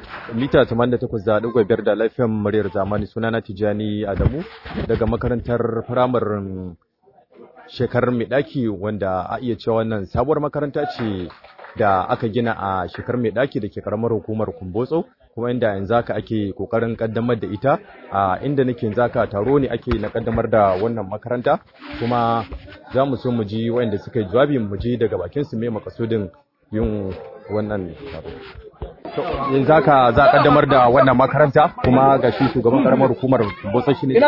mita 88.5 da lafiyan muryar zamani sunana Tijani Adamu daga makarantar firamarin shekarar mai daki wanda a iya cewa wannan sabuwar makaranta ce da aka gina a shekarar mai daki da ke karamar hukumar Kumbotso kuma inda yanzu haka ake kokarin kaddamar da ita a inda nake yanzu haka taro ne ake na kaddamar da wannan makaranta kuma za mu so mu ji wanda suka yi jawabi mu ji daga bakin su me makasudin yin wannan taro yanzu haka za a kaddamar da wannan makaranta kuma ga shi shugaban karamar hukumar Kumbotso shi ne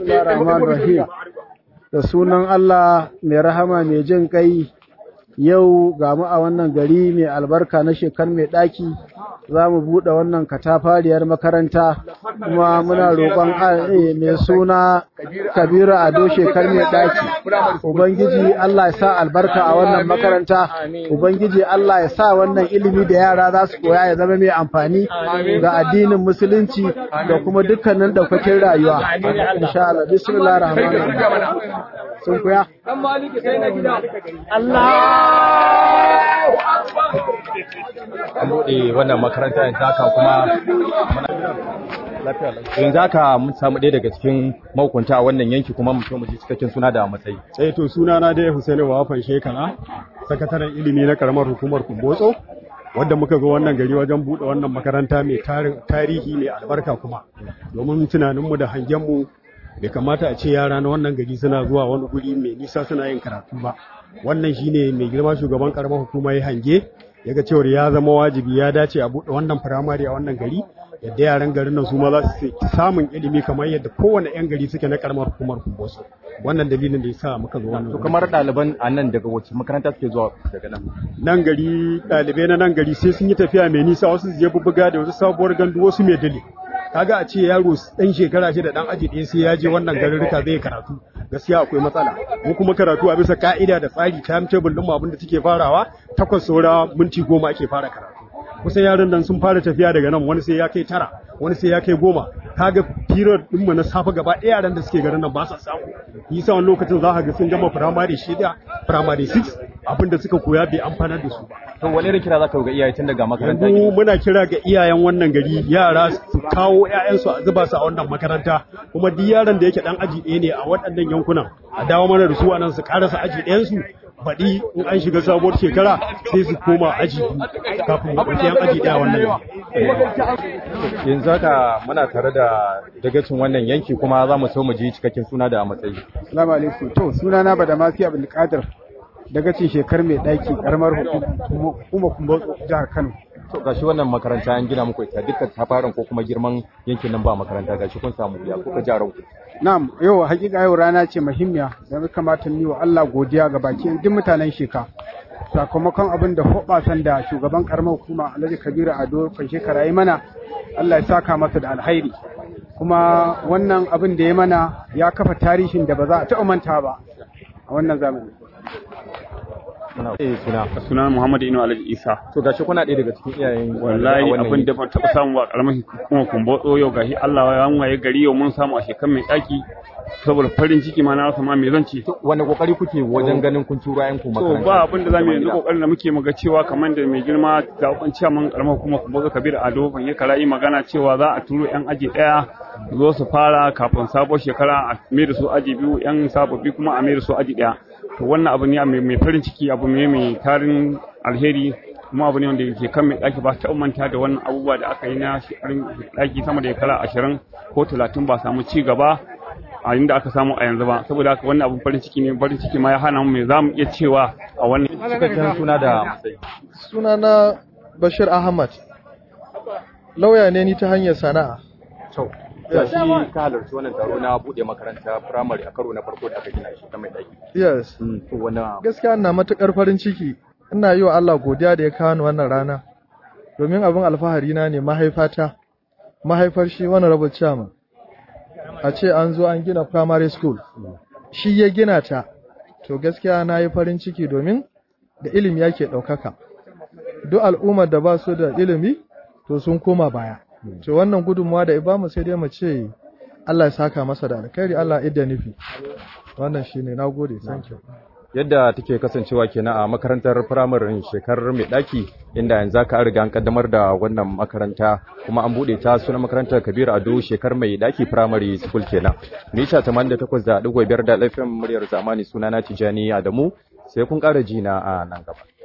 da sunan Allah mai rahama mai jin kai yau ga mu a wannan gari mai albarka na shekar mai ɗaki za mu buɗe wannan katafariyar makaranta kuma muna roƙon mai suna kabiru ado shekar mai ɗaki ubangiji Allah ya sa albarka a wannan makaranta ubangiji Allah ya sa wannan ilimi da yara za su koya ya zama mai amfani ga addinin musulunci da kuma dukkanin ɗaukakin rayuwa insha Allah bismillahir rahmanir rahim sun kuya an buɗe wannan makaranta yanzu haka kuma yanzu haka mun samu ɗaya daga cikin mahukunta a wannan yanki kuma mu so mu ji cikakken suna da matsayi sai to suna na dai Husaini Wafan Shekara sakataren ilimi na karamar hukumar Kumbotso wadda muka ga wannan gari wajen buɗe wannan makaranta mai tarihi mai albarka kuma domin tunaninmu da hangenmu bai kamata a ce yara na wannan gari suna zuwa wani guri mai nisa suna yin karatu ba wannan shine mai girma shugaban karamar hukuma ya hange ya ga cewar ya zama wajibi ya dace a buɗe wannan firamare a wannan gari yadda yaran garin nan su ma za su samun ilimi kamar yadda kowane yan gari suke na karamar hukumar kumbosu wannan dalilin da ya sa muka zo wannan to kamar ɗaliban a nan daga wace makaranta suke zuwa daga nan nan gari ɗalibai na nan gari sai sun yi tafiya mai nisa wasu su je bubbuga da wasu sabuwar gandu wasu mai dale kaga a ce yaro dan shekara shi da dan aji ɗaya sai ya je wannan garuruka zai karatu gaskiya akwai matsala mu kuma karatu a bisa ka'ida da tsari timetable din mu abinda suke farawa takwas saura minti goma ake fara karatu kusan yaran nan sun fara tafiya daga nan wani sai ya kai tara wani sai ya kai goma kaga period din mu na safa gaba ɗaya yaran da suke garin nan ba sa samu yasa wani lokacin za ka ga sun gama primary shida primary 6 abinda suka koya bai amfanar da su ba to wani irin kira zaka ga iyaye tun daga makaranta yanzu muna kira ga iyayen wannan gari yara su kawo ƴaƴansu a zuba su a wannan makaranta kuma duk yaron da yake dan aji ɗaya ne a waɗannan yankunan a dawo mana da su a nan su karasa aji ɗayansu baɗi in an shiga sabuwar shekara sai su koma aji kafin mu ɗauki yan aji ɗaya wannan yanzu haka muna tare da dagacin wannan yanki kuma za mu so mu ji cikakken suna da matsayi Assalamu alaikum to suna na bada mafi Abdul Qadir dagacin shekar mai ɗaki karamar hukumar Kumbotso jihar Kano to gashi wannan makaranta an gina muku ita dukkan tafarin ko kuma girman yankin nan ba makaranta gashi kun samu ya kuka jaran ku Na'am, yau hakika yau rana ce muhimmiya da ya kamata ni wa Allah godiya ga baki duk mutanen sheka. Sakamakon abin da hoɓasan da shugaban karamar hukuma Alhaji Kabiru Ado kan shekara yi mana, Allah ya saka masa da alhairi. Kuma wannan abin da ya mana ya kafa tarihin da ba za a taɓa manta ba a wannan zamani. suna suna Muhammadu Inu Alhaji Isa to gashi kuna ɗaya daga cikin iyayen wallahi abin da ban taɓa samu a ƙaramar hukumar kumbotso yau gashi Allah ya waye gari yau mun samu a shekar mai ɗaki saboda farin ciki ma na rasa ma me zan ce wani kokari kuke wajen ganin kun tura yan ku to makaranta ba abin da zamu yanzu kokarin da muke muga cewa kamar da mai girma da ukun ciyaman ƙaramar hukumar kumbotso Kabir Ado ban yi karayi magana cewa za a turo yan aji ɗaya zo su fara kafin sabuwar shekara a mai da su aji biyu yan sababbi kuma a mai da su aji ɗaya to wannan abu ne mai farin ciki abu ne mai tarin alheri kuma abu ne wanda ke kan mai ɗaki ba ta manta da wannan abubuwa da aka yi na shekarun ɗaki sama da shekara ashirin ko talatin ba samu ci gaba a inda aka samu a yanzu ba saboda haka wannan abun farin ciki ne farin ciki ma ya hana mu me za mu iya cewa a wannan cikakken suna da matsayi Suna na Bashir Ahmad. Lauya ne ni ta hanyar sana'a. to gashi ka halarci wannan taro na bude makaranta primary a karo na farko da aka gina shi ta mai ɗaki Yes. to wannan Gaskiya ina matukar farin ciki. Ina yi wa Allah godiya da ya kawo ni wannan rana. Domin abin alfahari na ne mahaifata. Mahaifar shi wani rabu chairman. A ce an zo an gina primary school. Shi ya gina ta. To gaskiya na yi farin ciki domin da ilimi yake ɗaukaka. Duk al'ummar da ba su da ilimi to sun koma baya. To wannan gudunmawa da ibamu sai dai mu ce Allah ya saka masa da alkhairi Allah ya idda nufi. Wannan shine nagode thank you. yadda take kasancewa kenan a makarantar firamarin shekarar mai daki inda yanzu aka riga an kaddamar da wannan makaranta kuma an bude ta sunan makarantar Kabir Ado shekar mai daki primary school kenan mita 88.5 da lafiyar muryar zamani sunana Tijani Adamu sai kun ƙara jina a nan gaba